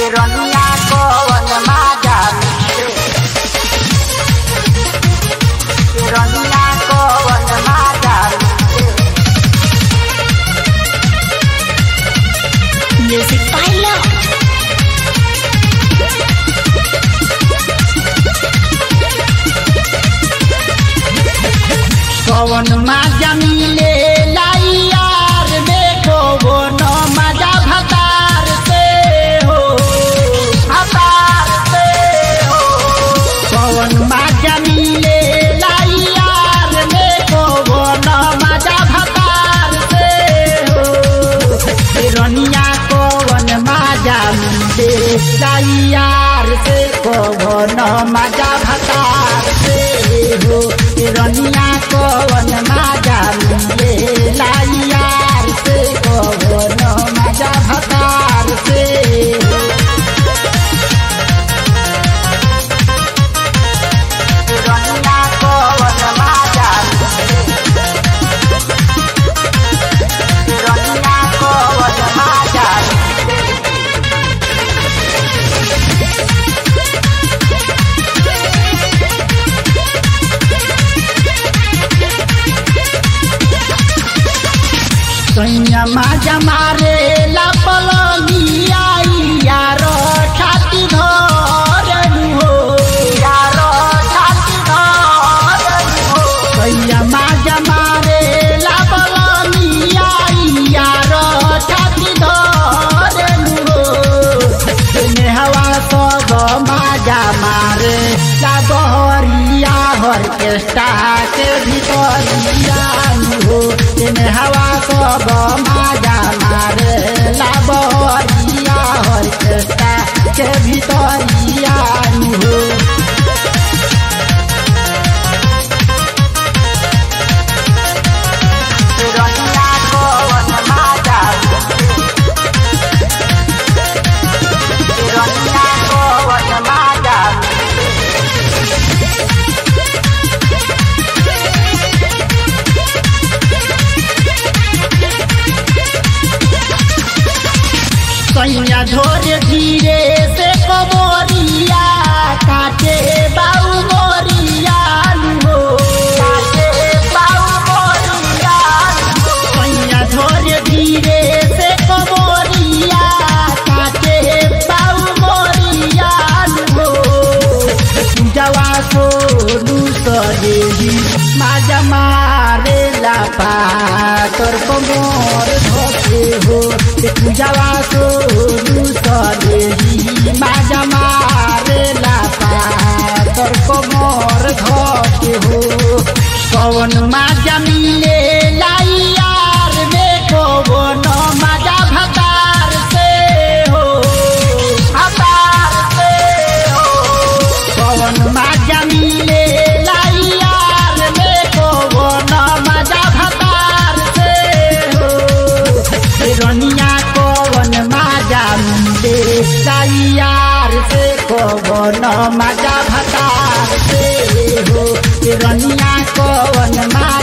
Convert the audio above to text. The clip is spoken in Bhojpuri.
रनिया कवन माजा मिले रनिया कवन माजा मिले Music by Love. कवन माजा मिले लाइयार देखो वो न मजा भतार से हो भतार से हो कवन माजा मिले लाइयार देखो वो न मजा भतार से हो रनिया कवन माजा मिले लाइयार से कवन मजा भतार से हो रनिया कवन माजा मिले लाइयार से कवन मजा भतार से हो रनिया कवन माजा मिले रनिया कवन माजा मिले सैया जमारे ला पलनिया यार छाती धर हो यार छाती धर हो सैया जमारे ला पलनिया यार छाती धर हो हवा सब माजा मारे ला बहरिया ऑर्केस्ट्रा के भीतरिया हो तेने हवा सब माजा मारे ला बहरिया ऑर्केस्ट्रा के भीतरिया हो रनिया कवन माजा रनिया कवन माजा सैया धोरे धीरे से कबोरिया काटे बाऊ मोरिया हो काटे बाऊ मोरिया सैया धोरे धीरे से कबोरिया काटे बाऊ मोरिया हो जवा सोनू सहेली माजा मारे ला पातर कमर धोके हो जवा सोनू सहेली माजा मारे ला पातर कमर धोके हो कौन माजा मिले लाइयार देखो वो न माजा भतार से हो भतार से हो कवन माजा मिले लाइयार देखो वो न मजा भतार से हो रनिया कवन माजा मिले लाइयार से कवन मजा भतार से हो रनिया कवन माजा